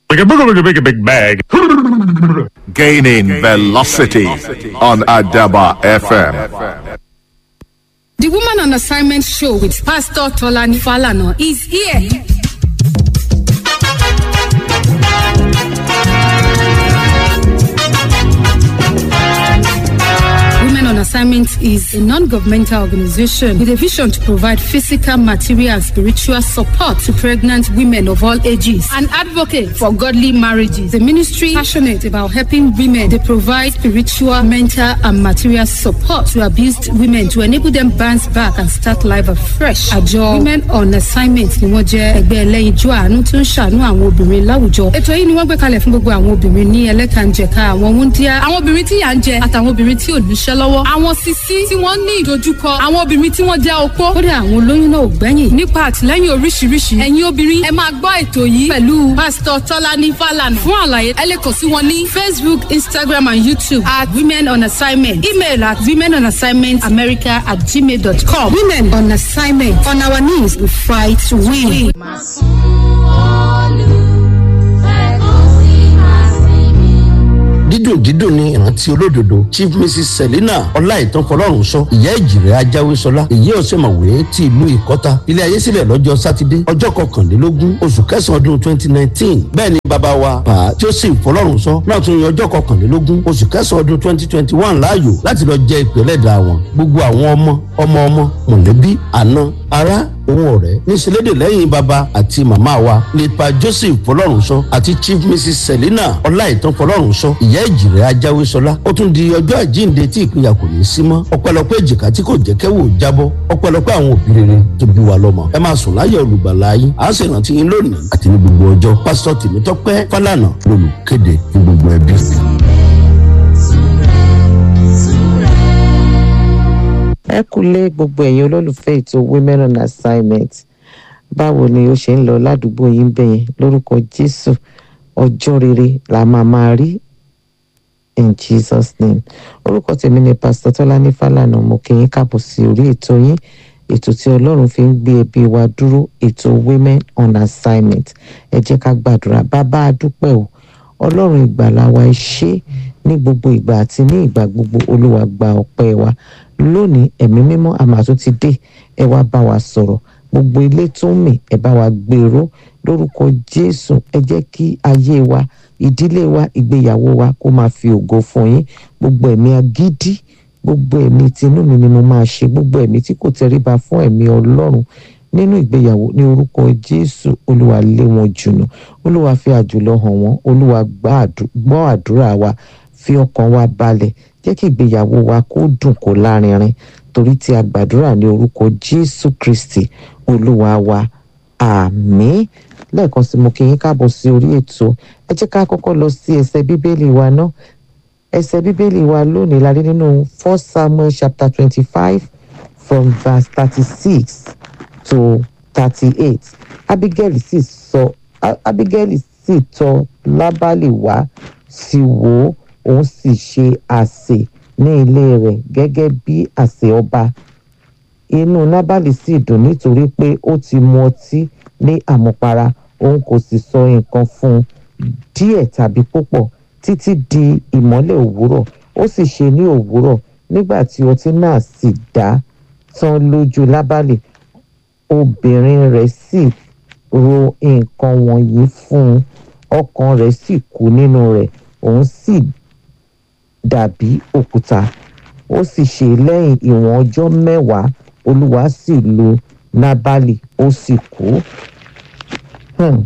Like a big, big, big bag. Gaining velocity on Adaba FM. The Woman on Assignment show with Pastor Tolani Falana is here. Women on Assignment is a non-governmental organization with a vision to provide physical, material, and spiritual support to pregnant women of all ages. An advocate for godly marriages. The ministry passionate about helping women. They provide spiritual, mental, and material support to abused women to enable them bounce back and start life afresh. Àjọ Women on Assignment ni wọ́n jẹ́ ẹgbẹ́ ẹlẹ́yinjú àánú tó ń ṣàánú àwọn obìnrin láwùjọ. Ètò yìí ni wọ́n gbé kalẹ̀ fún gbogbo àwọn obìnrin ní ẹlẹ́kànjẹ̀ka àwọn wúndíá, àwọn obìnrin tí yà ń jẹ àtàwọn obìnrin tí ò níṣẹ́ lọ́wọ́. Àwọn sisi tí wọ́n ní ìdojúkọ, àwọn obìnrin tí wọ́n jẹ́ opó. Kódà àwọn olóyún náà ò gbẹ́yìn. Nípa àtìlẹ́yìn oríṣiríṣi, ẹ̀yin obìnrin ẹ máa gbọ́ ètò yìí pẹ̀lú Pásítọ̀ Tọ́lání Fálànà. Fún àlàyé, ẹ lè kàn sí wọn ní Facebook, Instagram and YouTube at Women on Assignment. Email at women on assignment america at gmail.com. Women on Assignment. On our knees, we fight to win. Máa sún Olú, fẹ́ kó sì máa sinmi. dídùn dídùn ní ìrántí olódodo chief mrs selina ọláìtàn fọlọ́run sọ ìyá ìjìrẹ́ ajáwésọlá èyí ọ̀sẹ̀mọ̀wé ti ìlú ìkọ́ta ilé ayé sílẹ̀ lọ́jọ́ sátidé ọjọ́ kọkànlélógún oṣù kẹsàn-án ọdún twenty nineteen bẹ́ẹ̀ ni bàbá wa pa joseph fọlọ́run sọ náà tún yan ọjọ́ kọkànlélógún oṣù kẹsàn-án ọdún twenty twenty one láàyò láti lọ jẹ ìpínlẹ̀ dà wọn gbogbo àwọn ọmọ ọmọ ọmọ mọ̀lẹ́bí àna ará òun ọ̀rẹ́ níṣẹ́lédè lẹ́yìn bàbá àti màmá wa nípa joseph fọlọ́runṣọ àti chief mrs selina ọláìtàn fọlọ́runṣọ ìyá ìjìrẹ́ ajáwésọlá ó tún di ọjọ́ àjíǹde tí ìpínyà kò ní í sí mọ́ ọpẹ́lọpẹ́ èjìká tí kò jẹ́ kẹ́wò jábọ́ ọpẹ́lọpẹ́ àwọn òbí rere tó bí wa lọ́mọ ẹ máa sùn láyọ̀ olùgbàlà yín à ń ṣèrántí yín lónìí àti ní gbogbo ọjọ́ pásítọ̀ tèmítọ́pẹ́ fálànà lolùkéde fún gbogbo ẹbí. ẹ kúlé gbogbo ẹ̀yin olólùfẹ́ ètò women on assignment báwo ni ó ṣe ń lọ ládùúgbò yín bẹ́yẹn lórúkọ jésù ọjọ́ rere la máa máa rí in jesus name orúkọ tèmi ni pastor tọ́lání fálànà mo kí yín káàbọ̀ sí orí ètò yín ètò tí ọlọ́run fi ń gbé ẹbí wa dúró ètò women on assignment ẹ jẹ́ ká gbàdúrà bàbá a dúpẹ́ o ọlọ́run ìgbàlà wa ẹ ṣé ní gbogbo ìgbà àti ní ìgbà gbogbo olúwa gba ọpẹ́ wa lónìí ẹ̀mí mímọ́ àmà tó ti dé ẹ wá bá wa sọ̀rọ̀ gbogbo ilé tó ń mì ẹ bá wa gbèrò lórúkọ jésù ẹ jẹ́ kí ayé wa ìdílé wa ìgbéyàwó wa kó máa fi ògo fún yín gbogbo ẹ̀mí agídí gbogbo ẹ̀mí tinú mi ni mo máa ṣe gbogbo ẹ̀mí tí kò tẹríba fún ẹ̀mí ọlọ́run nínú ìgbéyàwó ní orúkọ jésù olúwa lé wọn jùnú olúwa fi àjùlọ hàn wọn olúwa gbọ́ àdúrà wa fi ọkàn wa balẹ̀ jẹ́ kí ìgbéyàwó wa kó dùn kó lárinrin torí tí a gbàdúrà ní orúkọ jésù kristi olúwa wa àmín lẹ́ẹ̀kan sí mo kí yín káàbọ̀ sí orí ètò ẹ jẹ́ ká kọ́kọ́ lọ sí ẹsẹ̀ bíbélì wa náà ẹsẹ̀ bíbélì wa lónìí la rí nínú first samuel chapter twenty-five from verse thirty-six to thirty-eight abigail sì sọ abigail sì tọ̀ lábálì wá sí wò ó òun sì ṣe àsè ní ilé rẹ̀ gẹ́gẹ́ bí àsè ọba inú nábàlì sì dùn nítorí pé ó ti mu ọtí ní àmupara òun kò sì sọ nǹkan fún un díẹ̀ tàbí púpọ̀ títí di ìmọ́lẹ̀ òwúrọ̀ ó sì ṣe ní òwúrọ̀ nígbà tí ọtí náà sì dá tán lójú lábàlì obìnrin rẹ̀ sì ro nǹkan wọ̀nyí fún un ọkàn rẹ̀ sì kú nínú rẹ̀ òun sì dàbí òkúta ó sì ṣe lẹ́yìn ìwọ̀n ọjọ́ mẹ́wàá olúwa sì lo nábàlì ó sì kú. Hmm.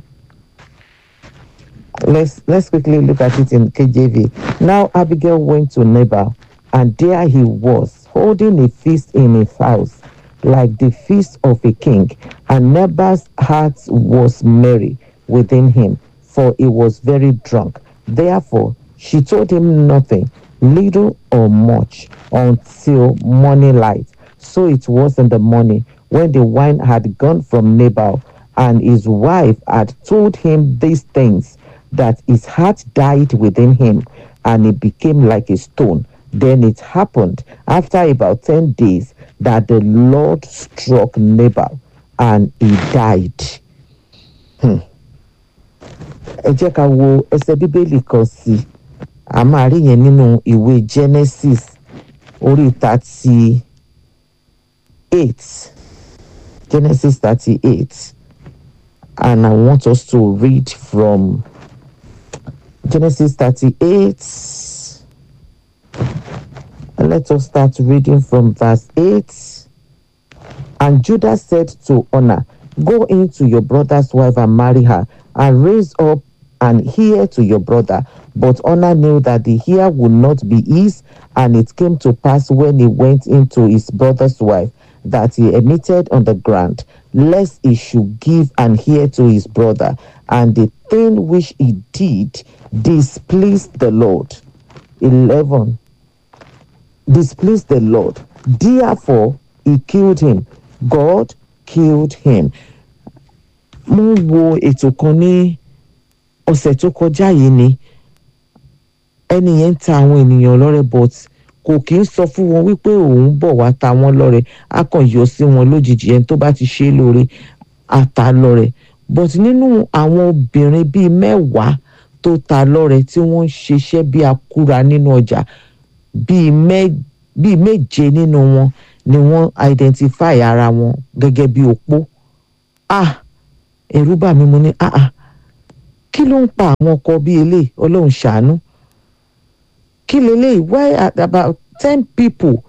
Let's let's quickly look at it in KJV. Now Abigail went to Nabal, and there he was, holding a feast in his house, like the feast of a king. And Nabal's heart was merry within him, for he was very drunk. Therefore, she told him nothing, little or much, until morning light. So it was in the morning when the wine had gone from Nabal, and his wife had told him these things, that his heart died within him, and he became like a stone. Then it happened after about 10 days that the Lord struck Nabal and he died. Hmm. ẹ jẹ́ ká wo ẹsẹ̀ bíbélì kan sí i a máa rí yẹn nínú ìwé genesis orí thirty eight genesis thirty eight and i want us to read from genesis thirty eight let us start reading from verse eight and judah said to honor go into your brother's wife and marry her and raise up an heir to your brother but honor knew that the heir would not be his and it came to pass when he went into his brother's wife that he emitted on the ground lest he should give an heir to his brother and the thing which he did displeased the lord 11 displeased the lord therefore he killed him god killed him mo ń wo ètò kan ní ọ̀sẹ̀ tó kọjá yìí ni ẹni yẹn ń ta àwọn ènìyàn lọ́rẹ but kò kí ń sọ fún wọn wípé òun bọ̀ wá ta wọ́n lọ́rẹ á kàn yọ sí wọn lójijì ẹni tó bá ti ṣe é lóore á ta lọ́rẹ but nínú àwọn obìnrin bíi mẹ́wàá tó ta lọ́rẹ tí wọ́n ń ṣiṣẹ́ bí akúra nínú ọjà bíi mẹ́ bíi méje nínú wọn ni wọ́n identify ara wọn gẹ́gẹ́ bí opó ah ẹ̀rù bà mí mo ní ah ah kí ló ń pa àwọn ọkọ bíi eléyìí ọlọ́run ṣàánú kí leléyìí why are about ten people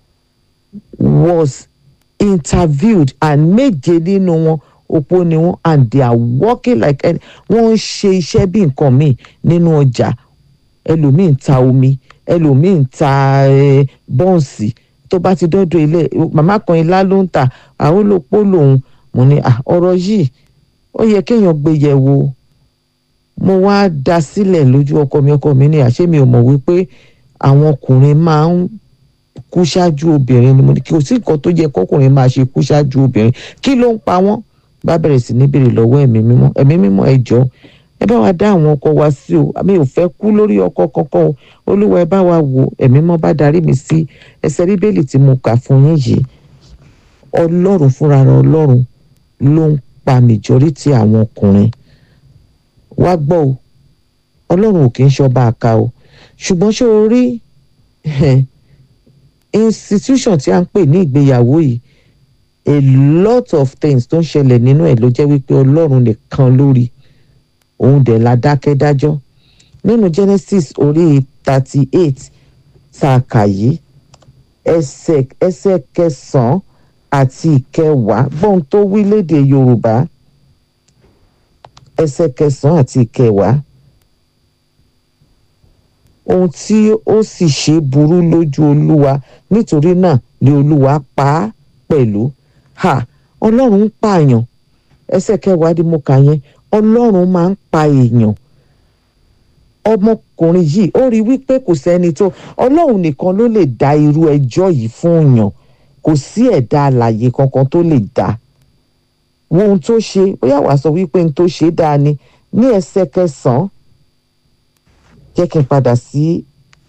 was interviewed and méje nínú wọn opó ni wọn and they are working like ẹni wọ́n ń ṣe iṣẹ́ bí nǹkan míì nínú ọjà ẹlòmíì ń ta omi ẹlòmíì ń ta eh, bọ́ǹsì tó bá ti dọ́dọ̀ ilé màmá kan ilá ló ń tà àwọn olópó lòun mo ní ah, ọ̀rọ̀ yìí ó yẹ kéèyàn gbé yẹ̀ wò mo wá da sílẹ̀ lójú ọkọ mi ọkọ mi ní àṣé mi ò mọ̀ wípé àwọn ọkùnrin máa ń kú ṣáájú obìnrin ni mo ní kí o sí nǹkan tó yẹ kọkùnrin máa ṣe kú ṣáájú obìnrin kí ló ń pa wọ́n bá bẹ̀rẹ̀ sí ní béèrè lọ́wọ́ ẹ̀mí mímọ́ ẹ̀mí mímọ́ ẹ jọ̀ọ́ ẹ bá wa dá àwọn ọkọ wa sí o àmì ò fẹ́ kú lórí ọkọ kankan o olúwa ẹ bá wa wò ẹ̀mí mọ́ bá darí mi sí ẹsẹ̀ bíbélì tí mo kà fún yín yìí ọlọ́run fúnra rẹ̀ ọlọ́run ló ń pa majority àwọn ọkùnrin wá gbọ́ o ọlọ́run ò kì í ṣọba àka o ṣùgbọ́n ṣé o rí institution tí a ń pè ní ìgbéyàwó yìí a lot of things tó ń ṣẹlẹ̀ nínú ẹ̀ ló jẹ́ wípé ọlọ́run nìkan lórí òun dẹ̀ la dákẹ́ dájọ́ nínú Genesis orí thirty eight tá a kà yìí ẹsẹ̀ ẹsẹ̀ kẹsàn-án àti ìkẹwàá gbọ́n tó wí lédè Yorùbá ẹsẹ̀ kẹsàn-án àti ìkẹwàá ohun tí ó sì ṣe burú lójú olúwa nítorí náà ni olúwa pa á pẹ̀lú ha ọlọ́run ń pààyàn ẹsẹ̀ kẹwàá di mo kà yẹn ọlọ́run máa ń pa èèyàn ọmọkùnrin yìí ó rí wípé kò sẹ́ni tó ọlọ́run nìkan ló lè dá irú ẹjọ́ yìí fún yàn kò sí ẹ̀dá alàyè kankan tó lè dá wo ohun tó ṣe bóyá wàá sọ wípé ohun tó ṣe dáa ni ní ẹsẹ̀ kẹsàn-án jẹ́ kí n padà sí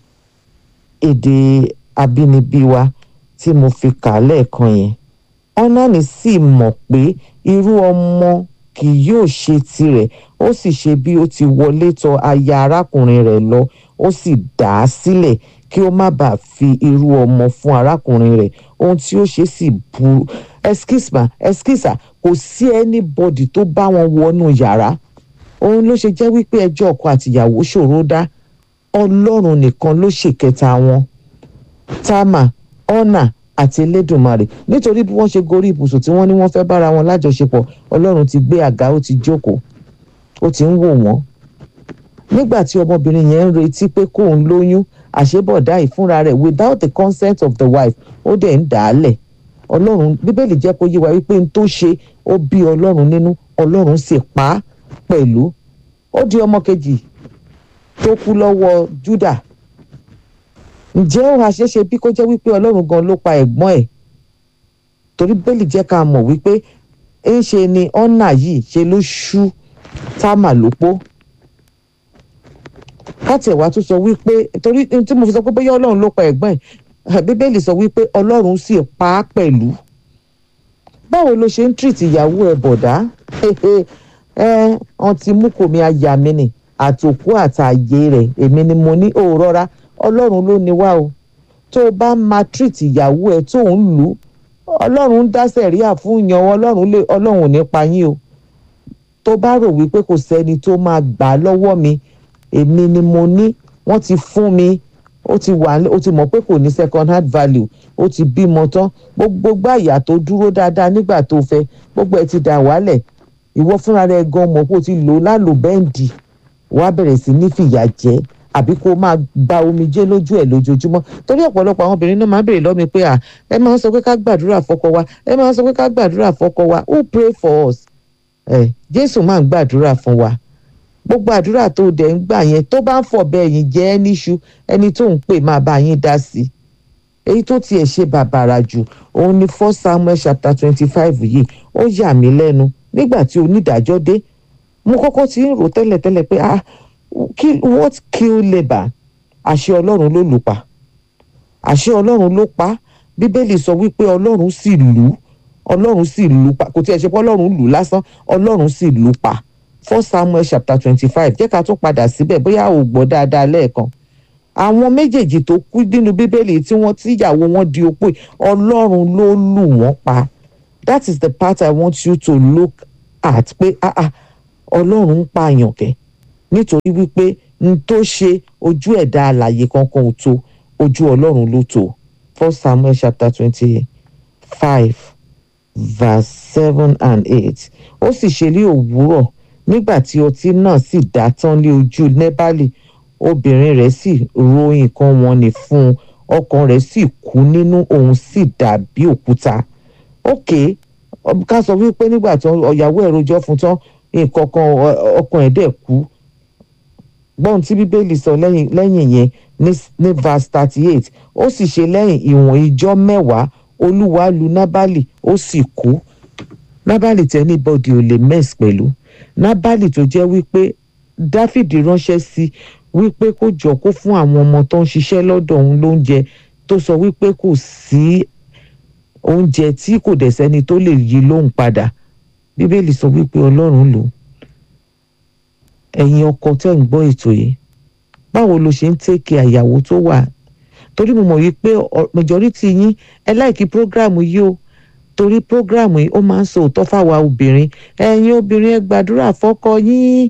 èdè abínibí wa tí mo fi kà á lẹ́ẹ̀kan yẹn ọ́nàní sì mọ̀ pé irú ọmọ kì yóò ṣe tirẹ̀ ó sì ṣe bí ó ti wọlé tọ̀ aya arákùnrin rẹ̀ lọ ó sì dà á sílẹ̀ kí ó má bàa fi irú ọmọ fún arákùnrin rẹ̀ ohun tí ó ṣe sì burú ẹskísà ẹskísà kò sí anybody tó bá wọn wọnú yàrá òun ló ṣe jẹ́ wípé ẹjọ́ ọkọ àtìyàwó ṣòro dá ọlọ́run nìkan ló ṣèkẹta wọn táàmà ọ̀nà àti elédùnmarè nítorí bí wọ́n ṣe gorí ibùsùn tí wọ́n ní wọ́n fẹ́ bára wọn lájọṣepọ̀ ọlọ́run ti gbé àga ó ti jókòó ó ti ń wò wọ́n nígbà tí ọmọbìnrin yẹn ń retí pé kóun lóyún àṣebọ̀dá ìfúnra rẹ̀ without the consent of the wife ó dẹ̀ ń dà á lẹ̀ ọlọ́run bíbélì jẹ́ kó yé wa wípé n tó ṣe ó bí ọlọ́run nínú ọlọ́run sì pa á pẹ̀lú ó di ọmọ kejì tó kú lọ́wọ́ Júdà ǹjẹ́ ó ha ṣeéṣe bí kó jẹ́ wípé ọlọ́run gan ló pa ẹ̀gbọ́n ẹ̀ torí bẹ́ẹ̀lì jẹ́ ká mọ̀ wípé ń ṣe ni ọ́nà yìí ṣe ló ṣú táàmà lópó káàtì ẹ̀wá tún sọ wípé torí tí mo fi sọ pé bóyá ọlọ́run ló pa ẹ̀gbọ́n ẹ̀ bíbélì sọ wípé ọlọ́run sì pa á pẹ̀lú báwo ló ṣe ń tírìtì ìyàwó ẹ̀ bọ̀dá ẹ wọn ti mú kòmí aya mi nì àtòkú àtàyè rẹ̀ èmi ni mo ní òòrọ́ra ọlọ́run ló ní wá o tó o bá máa treat ìyàwó ẹ tó ń lù ú ọlọ́run ń dá sẹ̀ríà fún yan ọlọ́run lè ọlọ́run ò ní pa yín o tó bá rò wípé kò sẹ́ni tó máa gbà á lọ́wọ́ mi èmi ni mo ní wọ́n ti fún mi ó ti wà ó ti mọ̀ pé kò ní second hand value ó ti bímọ tán gbogbo gbàyà tó dúró dáadáa nígbà tó fẹ́ gbogbo ẹ̀ ti dà wálẹ̀ ìwọ fúnra rẹ̀ gan mọ̀ pé o ti lò ó lálò bẹ́ǹdì wàá bẹ̀rẹ̀ sí ní fìyà jẹ àbí kó máa gba omijé lójú ẹ̀ lójoojúmọ́ torí ọ̀pọ̀lọpọ̀ àwọn obìnrin náà máa ń béèrè lọ́mi pé à ẹ máa ń sọ pé ká gbàdúrà fọ́kọ wa ẹ máa ń sọ pé ká gbàdúrà fọ́kọ wa who pray for us ẹ jésù máa ń gbàdúrà fún wa gbogbo àdúrà tó dẹ̀ ń gbà yẹn tó bá ń fọ̀bẹ ẹ̀yìn jẹ́ ẹ́ níṣu ẹni tó ń pè máa bá yín dá sí i èyí tó tiẹ̀ ṣe bàbàrà jù òun ni first samuel chapter twenty five yìí ó yà mí lẹ́nu nígbà tí onídàájọ́ dé mo kọ́kọ́ ti ń rò tẹ́lẹ̀tẹ́lẹ̀ pé ah kill what kill labour àṣẹ ọlọ́run ló lù pa àṣẹ ọlọ́run ló pa bíbélì sọ wípé ọlọ́run sì lù ú ọlọ́run sì lù pa kò tiẹ̀ ṣe pé ọlọ́run lù ú lásán ọlọ́run sì lù pa first samuel chapter twenty five jẹ́ ká tún padà síbẹ̀ bóyá ò gbọ́ dáadáa lẹ́ẹ̀kan àwọn méjèèjì tó kú nínú bíbélì tí wọ́n tíyàwó wọn di opó yìí, ọlọ́run ló lù wọ́n pa that is the part i want you to look at pé ah ah ọlọ́run ń pààyàn kẹ́ nítorí wípé n tó ṣe ojú ẹ̀dá alàyè kankan ò tó ojú ọlọ́run ló tó first samuel chapter twenty five verse seven and eight ó sì ṣe ní òwúrọ̀ nígbà tí ọtí náà sì dá tán lé ojú nẹ́bálì obìnrin rẹ̀ sì ro nǹkan wọn ní fún un ọkàn rẹ̀ sì kú nínú òun sì dàbí òkúta ok ká sọ wípé nígbà tí ọ̀yàwó ẹ̀ rojọ́ fún tán nǹkan kan ọ- ọkàn ẹ̀ dẹ̀ kú gbọ́n tí bíbélì sọ lẹ́yìn lẹ́yìn yẹn ní ní verse thirty eight ó sì ṣe lẹ́yìn ìwọ̀n ijọ́ mẹ́wàá olúwa lu nábàlì ó sì kú nábàlì tí anybody ò lè mess pẹ̀lú nábàlì tó jẹ́ wípé dáfídì ránṣẹ́ sí wípé kó jọ kó fún àwọn ọmọ tó ń ṣiṣẹ́ lọ́dọ̀ òun lóúnjẹ tó sọ wípé kò sí oúnjẹ tí kò dẹ̀ sẹ́ni tó lè yí lóhùn padà bíbélì sọ wípé ọlọ́run lò ó ẹ̀yin ọkọ tẹ́ ń gbọ́ ètò yìí báwo lo ṣe ń tẹ́kẹ̀ àyàwó tó wà torí mo mọ̀ wípé ọ- majority yín ẹ láìkí prógráàmù yìí o torí prógráàmù yìí ó máa ń sọ òótọ́ fáwa obìnrin ẹ̀yin obìnrin ẹ gbàdúrà fọ́kọ yín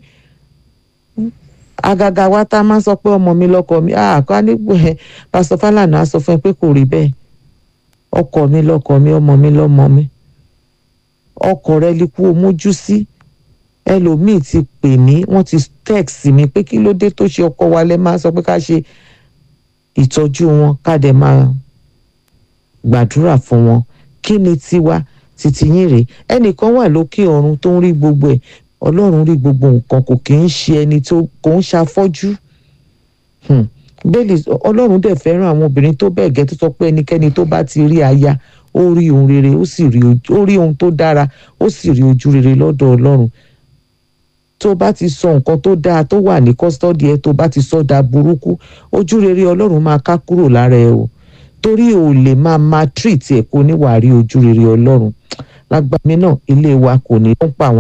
àgàgà wa tá a máa ń sọ pé ọmọ mi lọkọ mi àkọ́ nígbò ẹ pásítọ̀ Fálànà á sọ fún ẹ pé kò rí bẹ́ẹ̀ ọkọ mi lọkọ mi ọmọ mi lọmọ mi ọkọ rẹ lè kú o mójú sí ẹlòmíì ti pè mí wọ́n ti text mi pé kí ló dé tó ṣe ọkọ wa lẹ máa sọ pé ká ṣe ìtọ́jú wọn ká dẹ̀ máa gbàdúrà fún wọn kí ni tiwa títí yín rèé ẹnìkan wà lókè ọ̀run tó ń rí gbogbo ẹ̀ ọlọ́run rí gbogbo nǹkan kò kì í ṣe ẹni tó kò ń ṣàfọ́jú Hmm. bẹ́ẹ̀lì ọlọ́run dẹ̀ fẹ́ràn àwọn obìnrin tó bẹ́ẹ̀ gẹ́ tó sọ pé ẹnikẹ́ni tó bá ti rí aya ó rí ohun rere ó sì rí ojú- ó rí ohun tó dára ó sì rí ojú rere lọ́dọ̀ ọlọ́run tó bá ti sọ nǹkan tó dáa tó wà ní kọ́sítọ́dì ẹ tó bá ti sọ da burúkú ojú rere ọlọ́run máa ká kúrò lára ẹ o torí o lè máa máa treat ẹ kó níwà rí ojú rere ọlọ́run lágbàmí náà ilé wa kò ní ń pa àwọn.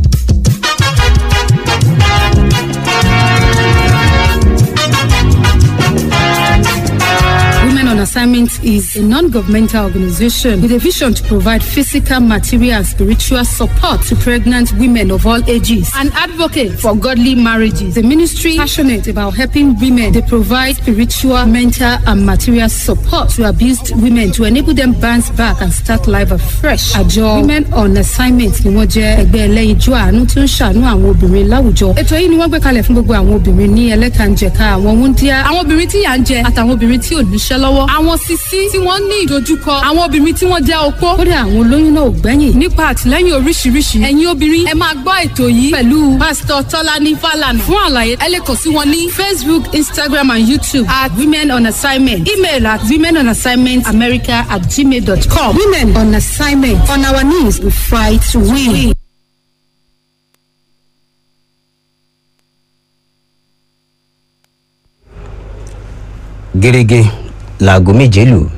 Women on Assignment is a non-governmental organization with a vision to provide physical, material, and spiritual support to pregnant women of all ages and advocate for godly marriages. The ministry passionate about helping women. They provide spiritual, mental, and material support to abused women to enable them bounce back and start life afresh. Àjọ Women on Assignment ni wọ́n jẹ́ ẹgbẹ́ ẹlẹ́yinjú àánú tó ń ṣàánú àwọn obìnrin láwùjọ. Ètò yìí ni wọ́n gbé kalẹ̀ fún gbogbo àwọn obìnrin ní ẹlẹ́kànjẹ̀ka àwọn wúndíá, àwọn obìnrin tí yà ń jẹ àtàwọn obìnrin tí ò níṣẹ́ lọ́wọ́, àwọn sisi tí wọ́n ní ìdojúkọ, àwọn obìnrin tí wọ́n jẹ́ opó. Kódà àwọn olóyún náà ò gbẹ́yìn. Nípa àtìlẹ́yìn oríṣiríṣi, ẹ̀yin obìnrin ẹ máa gbọ́ ètò yìí pẹ̀lú Pásítọ̀ Tọ́lání Fálànà. Fún àlàyé, ẹ lè kàn sí wọn ní Facebook, Instagram and YouTube at Women on Assignment. Email at women on assignment america at gmail.com. Women on assignment. On our knees, we fight to win. gẹ́gẹ́ láago méje lù